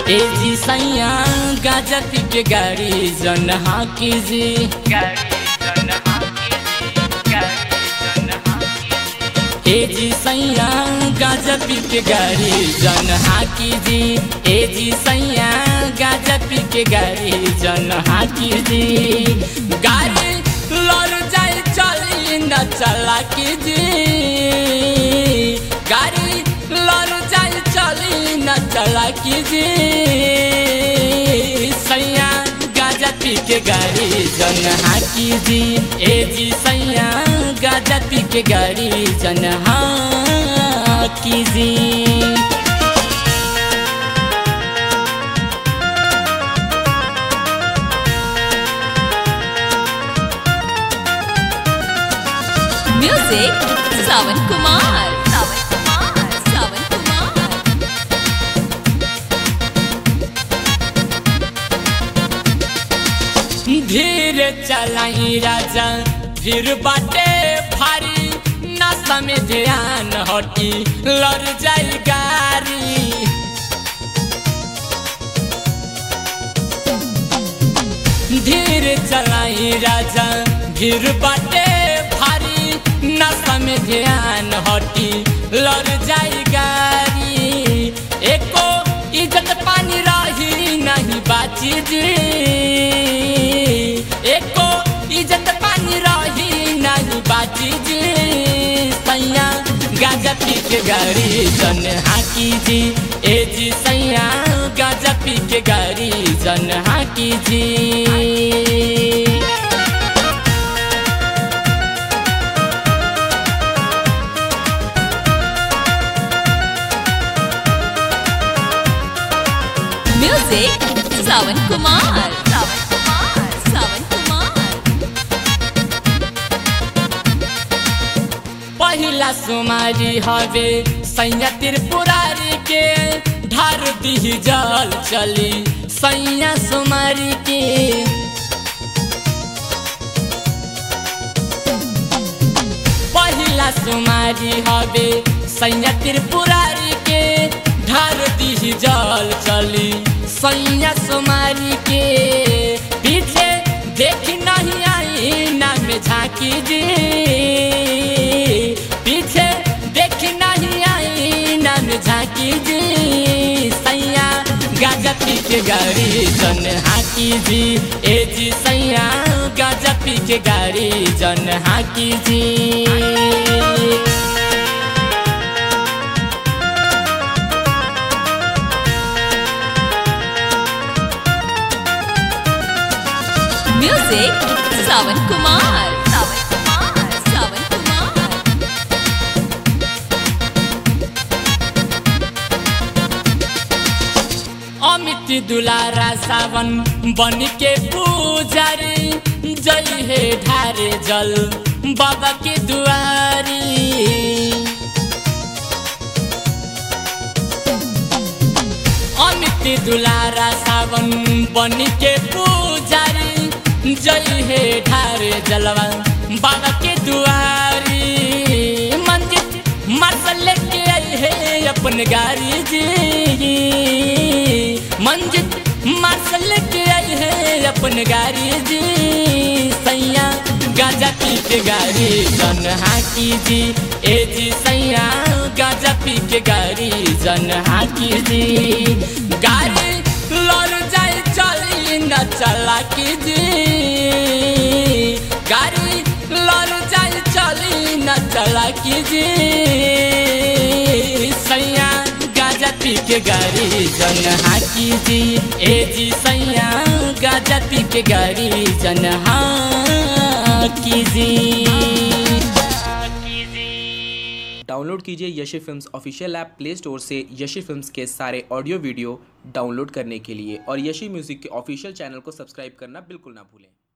ए जी सैया गाजा पी के गाड़ी जन हाँ कीजी ए जी सैया गाजा पी के गाड़ी जन हाँ कीजी ए जी सैया गाजा पी के गाड़ी जन हाँ कीजी गाड़ी लड़ जाए चली न चला कीजी गाड़ी लड़ जाए चली न चला कीजी सैया गाजा पी के गाड़ी जन हाँ कीजी ए जी सैया गाजा पी के गाड़ी जन हाँ कीजी Music Sawan Kumar. Sawan Kumar. Sawan Kumar. धीरे चलाई राजा फिर बाटे भारी नशा में ध्यान हटी लड़ जाई गारी धीरे चलाई राजा भीड़ बाटे भारी नशा में ध्यान हटी लड़ जाई गारी एको इज्जत पानी रही नहीं बाची जी एको इज्जत पानी रही नहीं बाची जी सैया गाजा पी के गाड़ी जन हाकी जी ए जी सैया गाजा पी के गाड़ी जन हाकी जी Music Sawan Kumar. Sawan Kumar. Sawan Kumar. पहिला सुमारी हवे सैया त्रिपुरारी के ढार दी जल चली सैया सुमारी के पहिला सुमारी हवे सैया त्रिपुरारी के ढार दी जल चली सैया सुमारी के पीछे देख नहीं आई ना में झांकी जी पीछे देख नहीं आई ना में झांकी जी सैया गाजा पी के गाड़ी जन हाकी जी ए जी सैया गाजा पी के गाड़ी जन हाकी जी Music Sawan Kumar. Sawan Kumar. Sawan Kumar. Amit दुलारा सावन बन के पुजारी जय हे ढारे जल बाबा के दुआरी अमित दुलारा सावन बन के पुजारी जय हे ढारे जलवा बाबा के दुआरी मंजिल मरसल लेके आई है अपन गाड़ी जी मंजिल मरसल लेके आई है अपन गाड़ी जी सैया गाजा पी के गाड़ी जन हाकी जी ए जी सैया गाजा पी के गाड़ी जन हाकी जी गाड़ी लड़ जाए चली न चला की जी गाड़ी लड़ जाए चली न चला की जी सैया गाजा पी के गाड़ी जन हाकी जी ए जी सैया गाजा पी के गाड़ी जन हाकी जी डाउनलोड कीजिए Yashi films official app play store से यशी फिल्म्स के सारे ऑडियो वीडियो डाउनलोड करने के लिए और यशी म्यूज़िक के ऑफिशियल चैनल को सब्सक्राइब करना बिल्कुल ना भूलें